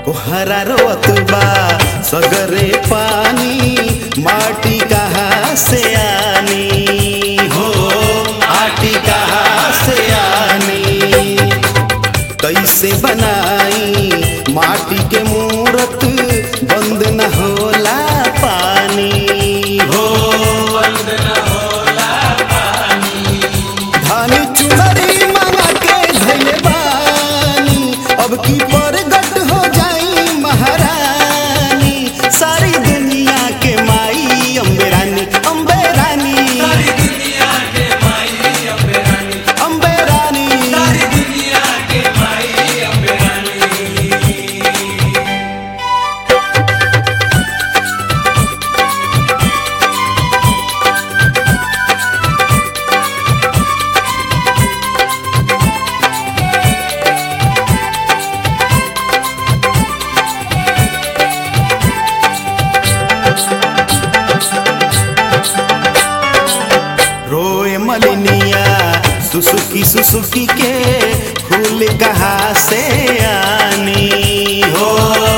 कोहरा रोत बा सगरे पानी माटी कहाँ से आनी हो आटी कहाँ से आनी कैसे बनाई माटी के मूरत बंद न होला पानी हो धानी चुनरी मांगा के धैले बानी अब की परगट हो जाई महारानी सारी दुनिया के माई अम्बे रानी अम्बे रानी अम्बे रानी रोए मलिनिया सुसुकी सुसुकी के फूल कहाँ से आनी हो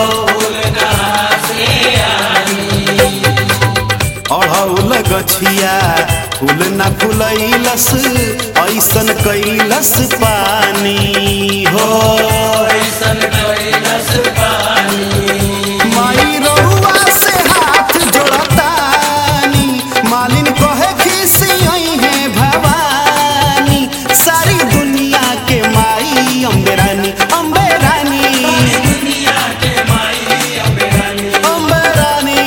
अढ़ौल गछिया फूल न फुलैलस ऐसन कैलस पानी हो माई रउआ से हाथ जोड़तानी मालिन कहे खिसी है भवानी सारी दुनिया के माई अम्बे रानी अम्बे रानी अम्बे रानी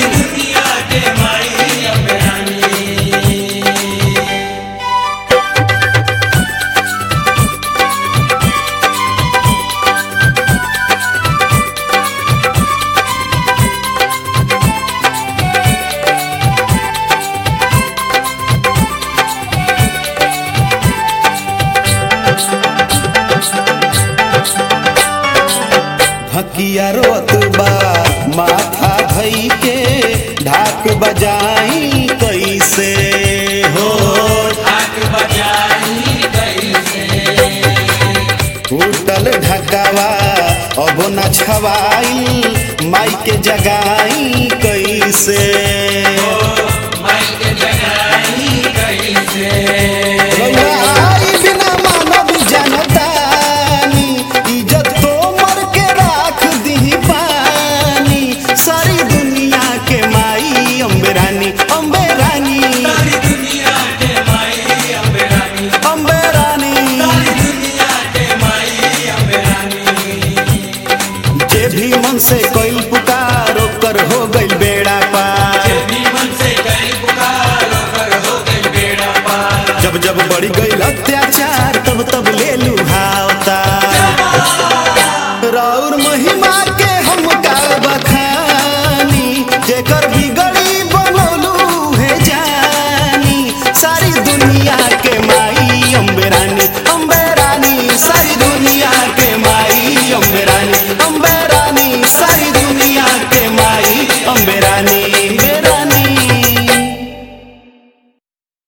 भकिया रोत बा माथा धई के ढाक बजाई कैसे हो टूटल ढकावा अब न छवाई माई के जगाई कैसे रउआ आई बिना मानव जनतानी इज्जत तो मर के राख दी पानी सारी दुनिया के माई अम्बे रानी अम्बे रानी अम्बे रानी जे भी मन से कोई पुकार ओकर हो गइल बेड़ा पार जब जब बढ़ गई अत्याचार तब तब ले लू भावता